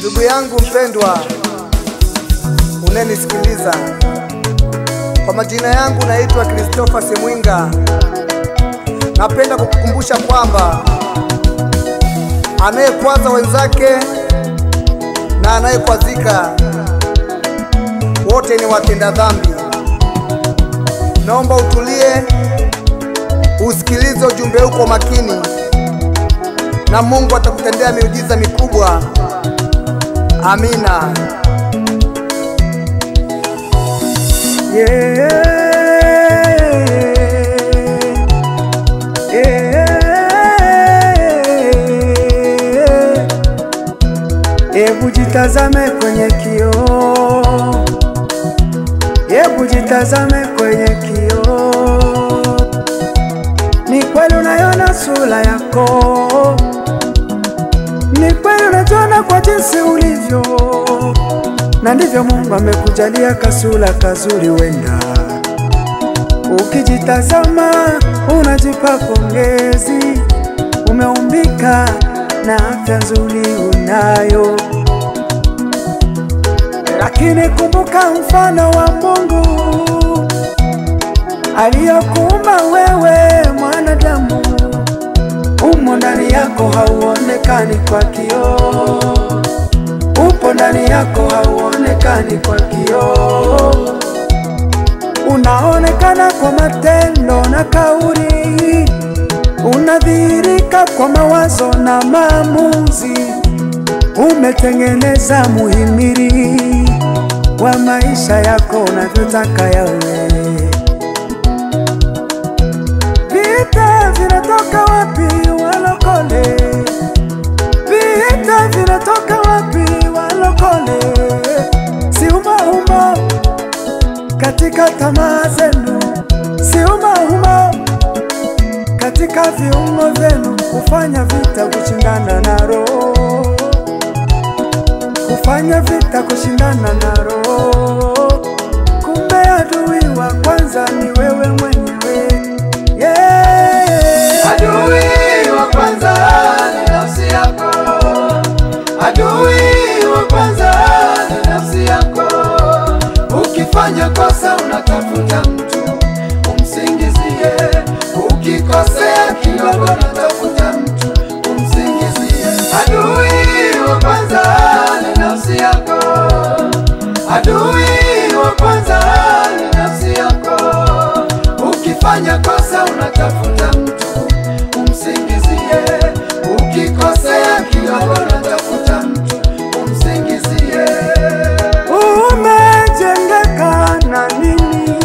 Ndugu yangu mpendwa, unenisikiliza, kwa majina yangu naitwa Christopher Semwinga. Napenda kukukumbusha kwamba anayekwaza wenzake na anayekwazika wote ni watenda dhambi. Naomba utulie, usikilize ujumbe huu kwa makini, na Mungu atakutendea miujiza mikubwa. Amina. Hebu jitazame kwenye kioo, hebu jitazame kwenye kioo. Ni kweli unaiona sura yako, ni kweli unajiona kwa jinsi ulivyo, na ndivyo Mungu amekujalia kasura kazuri. Wenda ukijitazama unajipa pongezi, umeumbika na afya nzuri unayo, lakini kumbuka mfano wa Mungu aliyokuumba wewe mwanadamu, umo ndani yako, hauonekani kwa kioo, upo ndani yako, hauonekani kwa kioo, unaonekana kwa matendo na kauli unadhihirika kwa mawazo na maamuzi. Umetengeneza muhimili wa maisha yako unavyotaka yawe. Vita vinatoka wapi walokole? Vita vinatoka wapi walokole? Si umo katika tamaa zenu, si umo katika viungo vyenu kufanya vita kushindana na roho, kufanya vita kushindana na roho. Kumbe adui wa kwanza ni wewe mwenyewe, yeah. Adui wa kwanza ni nafsi yako, adui wa kwanza ni nafsi yako. Ukifanya kosa unatafuta mtu umsingizie, ukikosea kidogo unatafuta mtu umsingizie. Adui wa kwanza ni nafsi yako, adui wa kwanza ni nafsi yako. Ukifanya kosa unatafuta mtu umsingizie, ukikosea kidogo unatafuta mtu umsingizie. Umejengeka na nini?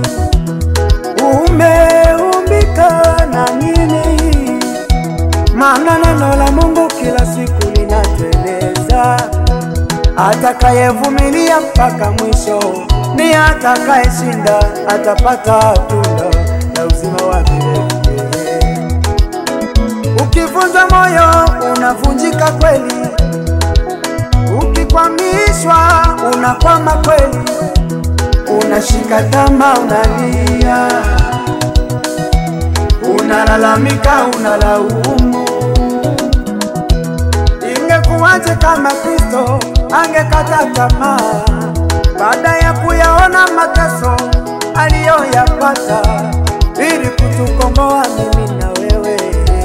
Umeumbika na nini? Maana neno la Mungu kila siku linatueleza, atakayevumilia mpaka mwisho ni atakayeshinda, atapata tunda la uzima wa milele. Ukivunja moyo unavunjika kweli, ukikwamishwa unakwama kweli, unashika tama, unalia, unalalamika, unalaumu. Ingekuwaje kama Kristo angekata tamaa baada ya kuyaona mateso aliyoyapata ili kutukomboa mimi na wewe,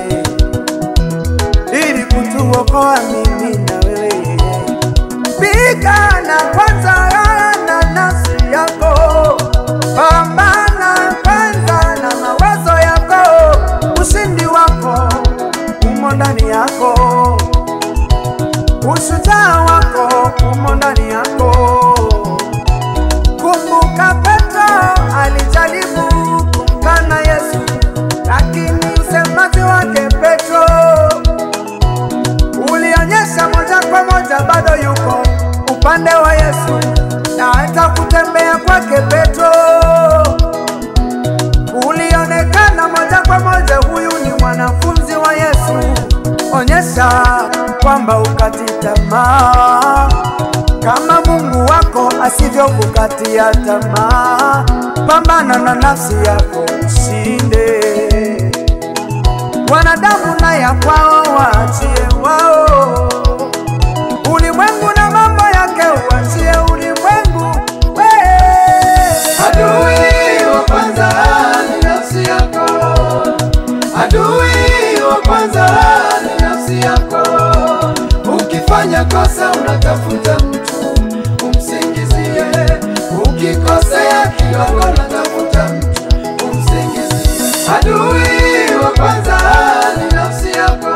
ili kutuokoa mimi na wewe. Pigana kwanza na nafsi yako, pambana kwanza na mawazo yako. Ushindi wako umo ndani yako, ushujaa wako umo ndani yako. Kumbuka Petro alijaribu kumkana Yesu, lakini usemaji wake Petro ulionyesha moja kwa moja bado yuko upande wa Yesu, na hata kutembea kwake Petro ulionekana moja kwa moja huyu ni mwanafunzi wa Yesu. Onyesha kwamba ukati tamaa kama Mungu wako asivyokukatia tamaa. Pambana na nafsi yako ushinde. Wanadamu na ya kwao waachie wao, ulimwengu Adui wa kwanza ni nafsi yako. Ukifanya kosa unatafuta mtu umsingizie, ukikosea kidogo unatafuta mtu umsingizie. Adui wa kwanza ni nafsi yako.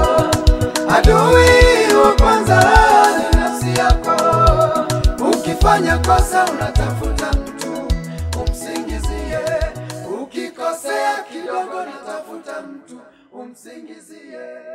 Adui wa kwanza ni nafsi yako. Ukifanya kosa unatafuta mtu umsingizie, ukikosea kidogo unatafuta mtu umsingizie.